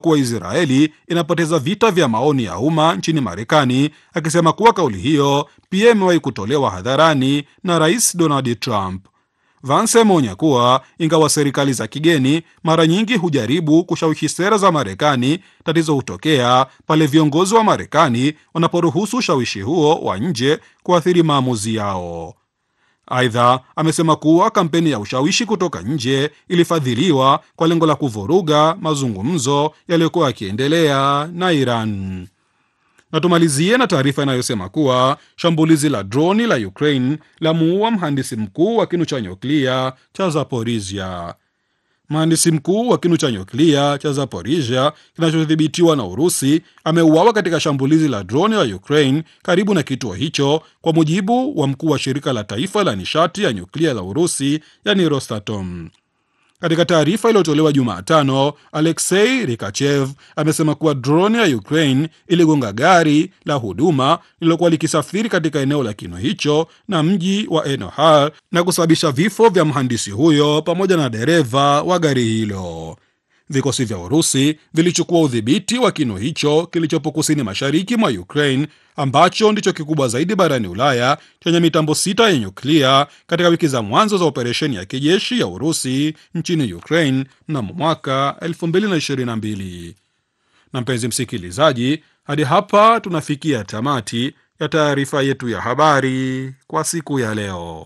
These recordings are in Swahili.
kuwa Israeli inapoteza vita vya maoni ya umma nchini Marekani, akisema kuwa kauli hiyo pia imewahi kutolewa hadharani na Rais Donald Trump. Vance ameonya kuwa ingawa serikali za kigeni mara nyingi hujaribu kushawishi sera za Marekani, tatizo hutokea pale viongozi wa Marekani wanaporuhusu ushawishi huo wa nje kuathiri maamuzi yao. Aidha, amesema kuwa kampeni ya ushawishi kutoka nje ilifadhiliwa kwa lengo la kuvuruga mazungumzo yaliyokuwa yakiendelea na Iran. Na tumalizie na taarifa inayosema kuwa shambulizi la droni la Ukraine la muua mhandisi mkuu wa kinu cha nyuklia cha Zaporizhia. Mhandisi mkuu wa kinu cha nyuklia cha Zaporizhia kinachodhibitiwa na Urusi ameuawa katika shambulizi la droni la Ukraine karibu na kituo hicho, kwa mujibu wa mkuu wa shirika la taifa la nishati ya nyuklia la Urusi, yani Rosatom. Katika taarifa iliyotolewa Jumatano, Alexei Rikachev amesema kuwa droni ya Ukraine iligonga gari la huduma lililokuwa likisafiri katika eneo la kinu hicho na mji wa Enohar na kusababisha vifo vya mhandisi huyo pamoja na dereva wa gari hilo. Vikosi vya Urusi vilichukua udhibiti wa kinu hicho kilichopo kusini mashariki mwa Ukraine ambacho ndicho kikubwa zaidi barani Ulaya chenye mitambo sita ya nyuklia katika wiki za mwanzo za operesheni ya kijeshi ya Urusi nchini Ukraine mnamo mwaka 2022. Na mpenzi msikilizaji, hadi hapa tunafikia tamati ya taarifa yetu ya habari kwa siku ya leo.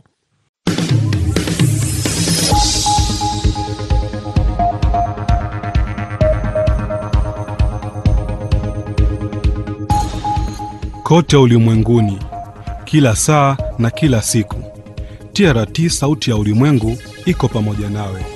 Kote ulimwenguni, kila saa na kila siku, TRT sauti ya ulimwengu iko pamoja nawe.